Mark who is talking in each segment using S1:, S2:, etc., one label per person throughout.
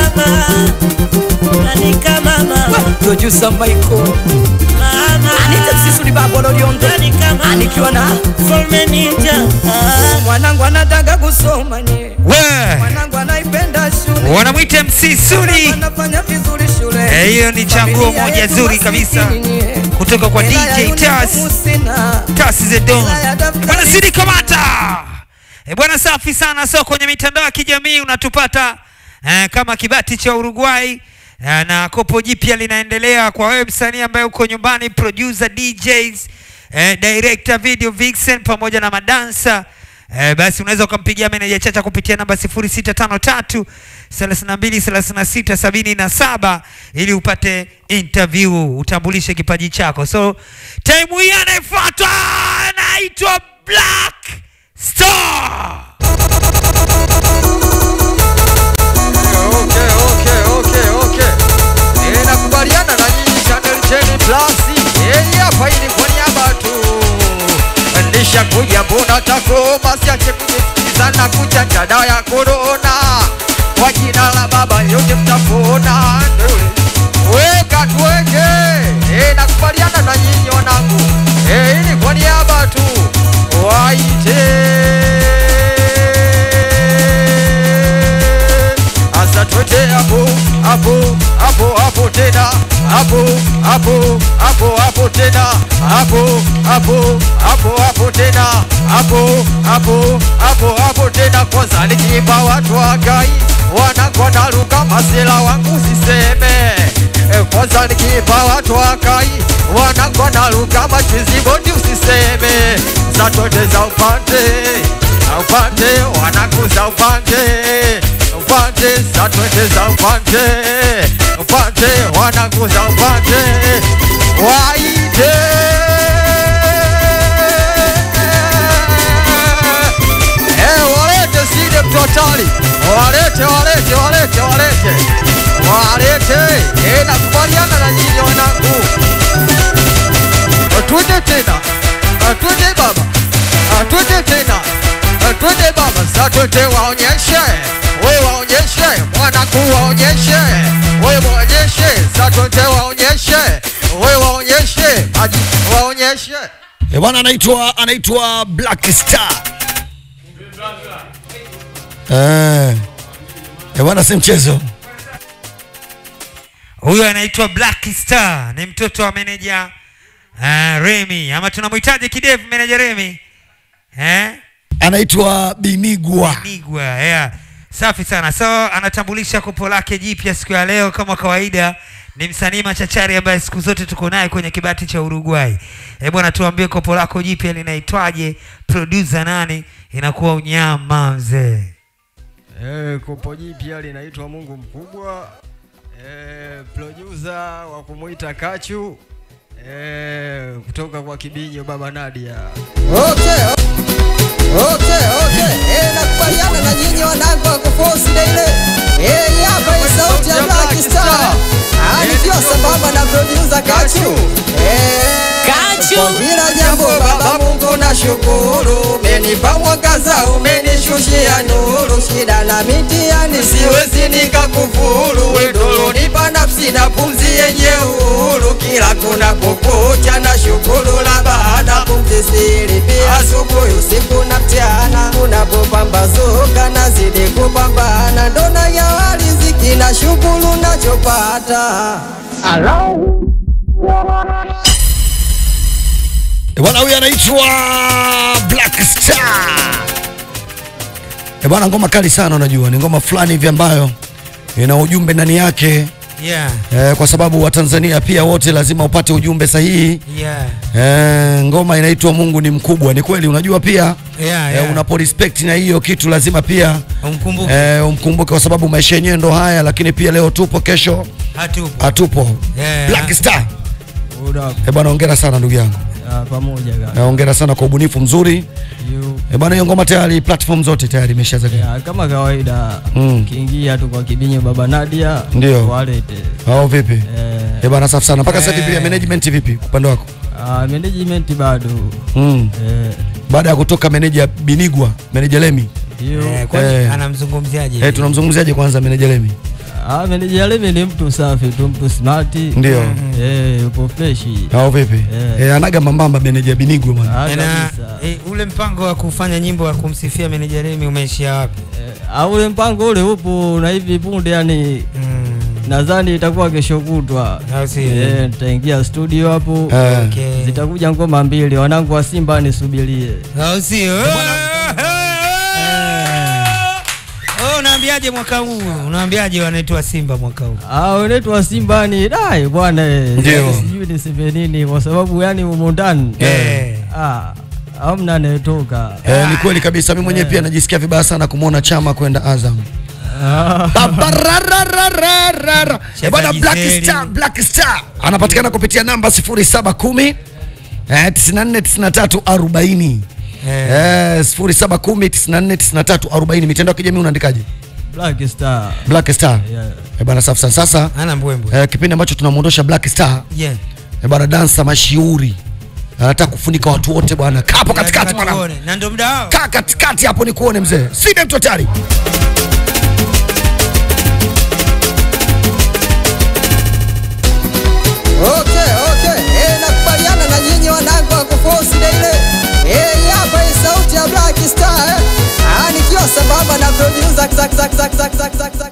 S1: mama nani kama mama
S2: producer Michael
S1: mama
S2: Anita Msisuli babo Loliondo
S1: nani kama
S2: anikiwa na
S1: Mfalme Ninja ah.
S2: mwanangu anataka kusoma nye
S3: we
S2: mwanangu anaipenda shule
S3: wanamwita MC Suli.
S2: anafanya vizuri shule
S3: Eh, hiyo ni chaguo
S2: Familia
S3: moja
S2: yetu
S3: zuri kabisa
S2: masikini nye.
S3: kutoka kwa
S2: Hela ya
S3: DJ
S2: uniformu
S3: Tas
S2: sina.
S3: Tas the Don.
S2: Hela ya daftari
S3: Bwana Sidi Kamata. E bwana, safi sana. So kwenye mitandao ya kijamii unatupata eh, kama kibati cha Uruguay eh, na kopo jipya linaendelea kwa wewe msanii ambaye uko nyumbani, producer, DJs, eh, director, video vixen pamoja na madansa Eh, basi unaweza ukampigia meneja Chacha kupitia namba 0653 32 36 77 ili upate interview, utambulishe kipaji chako. So time hii anayefuata anaitwa Black Star.
S4: Okay, okay, okay, okay. Eh, nakubaliana na nyinyi Channel 10 Plus. Eh, hapa hii ni kwa niaba tu. Nisha kuja mbona tako basi ache kunisikiza na kuchanja dawa ya corona. Kwa jina la baba yote mtapona. Weka tuweke. Eh, nakubaliana na nyinyi wanangu. Eh, hii ni kwa niaba tu. Waite asa twende hapo hapo hapo hapo tena hapo hapo hapo hapo tena hapo hapo hapo hapo tena hapo hapo hapo hapo tena kwanza nikiimba watu wagai wanakuwa naruka masela wangu siseme Eh, kwanza nikiimba watu wakai wanakuwa naruka machizi bodi usiseme za twende za upande upande wanakuza upande upande za twende za upande upande wanakuza upande waite Eh, walete side mtotali walete walete walete walete walete Eh, nakubaliana na nyinyi wanangu twende tena twende baba twende tena twende baba sa twende waonyeshe we waonyeshe mwanangu waonyeshe we waonyeshe sa twende waonyeshe we waonyeshe aji waonyeshe
S5: Eh, bwana anaitwa anaitwa Black Star. Eh. Eh, bwana si mchezo.
S3: Huyo anaitwa Black Star, ni mtoto wa meneja uh, Remy ama tunamhitaji kidevu meneja Remy eh?
S5: Anaitwa Binigwa.
S3: Nigwa, yeah. Safi sana. So anatambulisha kopo lake jipya siku ya leo kama kawaida. Ni msanii machachari ambaye siku zote tuko naye kwenye kibati cha Uruguay. Eh bwana, tuambie kopo lako jipya linaitwaje? Producer nani? Inakuwa unyama mzee.
S4: Eh, kopo jipya linaitwa Mungu Mkubwa. Eh, producer wa kumuita Kachu. Eh, kutoka kwa Kibinyo Baba Nadia.
S2: Okay, okay, okay. Eh, nakubaliana na nyinyi wanangu wa kufosi daile. Eh, hii hapa ni sauti ya Black Star. Ah, nikiwa sambamba na producer Kachu. Eh,
S1: Kachu.
S2: kwa kila jambo Baba Mungu nashukuru. Umenipa mwangaza, umenishushia nuru. Shida na mitihani siwezi nikakufuru. Wewe nipa nafsi na pumzi yenye uhuru. Kila kuna kukucha na shukuru la baada pumzi siri pia asubuhi usiku na mchana unapopambazuka nazidi kupambana ndona ya riziki na shukuru nachopata
S5: Eh, bwana huyu anaitwa Black Star. Eh, bwana ngoma kali sana unajua, ni ngoma fulani hivi ambayo ina ujumbe ndani yake
S3: Yeah.
S5: eh, kwa sababu Watanzania pia wote lazima upate ujumbe sahihi.
S3: Yeah.
S5: Eh, ngoma inaitwa Mungu ni mkubwa. Ni kweli, unajua pia
S3: Yeah,
S5: eh,
S3: yeah.
S5: unapo respect na hiyo kitu lazima pia
S3: Umkumbuke.
S5: eh, umkumbuke kwa sababu maisha yenyewe ndo haya, lakini pia leo tupo, kesho
S3: Hatupo.
S5: hatupo.
S3: Yeah.
S5: Black Star.
S4: What up?
S5: Eh, bwana hongera sana ndugu yangu.
S4: Ah, pamoja
S5: Eh,
S4: kaka.
S5: hongera sana kwa ubunifu mzuri.
S4: You.
S5: Eh, bwana hiyo ngoma tayari platform zote tayari imeshazaga.
S4: Ya, kama kawaida
S5: Mm.
S4: kiingia tu kwa Kibinyo Baba Nadia
S5: Ndio.
S4: walete.
S5: Au vipi?
S4: Eh,
S5: Eh, bwana safi sana. Mpaka sasa hivi
S3: Eh.
S5: pia management vipi upande wako?
S4: ah, management bado.
S5: Mm.
S4: Eh,
S5: Baada ya kutoka meneja Binigwa, meneja Lemi.
S4: you.
S3: Eh, kwani
S5: Eh.
S3: anamzungumziaje?
S5: Eh, tunamzungumziaje kwanza meneja Lemi?
S6: Ah, meneja Lemi ni mtu safi tu, mtu smart.
S5: Ndio.
S6: Eh, yupo fresh.
S5: au vipi
S6: Eh.
S5: eh, anaga mambamba meneja binigwe bwana
S6: Ah,
S3: na
S6: kabisa.
S3: eh, ule mpango wa kufanya nyimbo ya kumsifia meneja Remi umeishia wapi?
S6: Eh, ah, ule mpango ule upo na hivi punde yani
S3: Mm.
S6: nadhani itakuwa kesho kutwa.
S3: Au si?
S6: Eh, nitaingia studio hapo.
S5: Eh.
S3: Okay.
S6: Zitakuja ngoma mbili, wanangu wa Simba nisubirie.
S3: Au sio? Oh, unaambiaje mwaka huu? Unaambiaje wanaitwa Simba mwaka huu?
S6: Ah, wenetu wa Simba ni dai bwana. eh,
S5: Ndio.
S6: yani Sijui niseme nini kwa sababu yani humo ndani.
S3: Eh.
S6: Ah, hamna anayetoka.
S5: Eh, ni kweli kabisa mimi mwenyewe pia najisikia vibaya sana kumwona chama kwenda Azam
S6: Ah.
S5: Babararararara. Eh, bwana
S3: Shepherd
S5: Black
S3: Giseli.
S5: Star, Black Star anapatikana kupitia namba 0710 eh, 94 93 40 eh, 0710 94 93 40 mitandao ya kijamii unaandikaje
S6: Black Star.
S5: Black Star
S6: Yeah.
S5: eh, bwana safi sana sasa
S3: Ana mbwembwe.
S5: eh, kipindi ambacho tunamwondosha Black Star
S3: Yeah.
S5: eh, bwana dansa mashiuri anataka kufunika watu wote bwana kaa hapo katikati
S3: Nataka
S5: mwana
S3: tuone. Na ndo muda wao.
S5: kaa katikati hapo ni kuone mzee side mtu hatari
S2: Okay, okay. Eh, nakubaliana na nyinyi wanangu wa kuforce ile. Eh, hii hapa hii sauti ya Black Star eh. Ah, nikiwa sambamba na producer zak zak zak zak zak zak zak zak.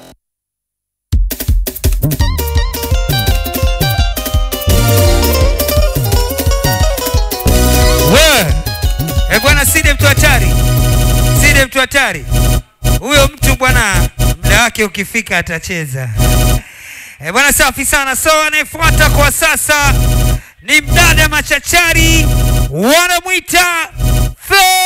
S3: We! Eh, bwana Side mtu hatari. Side mtu hatari. Huyo mtu bwana muda wake ukifika atacheza. Eh, bwana safi sana. So anayefuata kwa sasa ni mdada machachari wanamwita Flo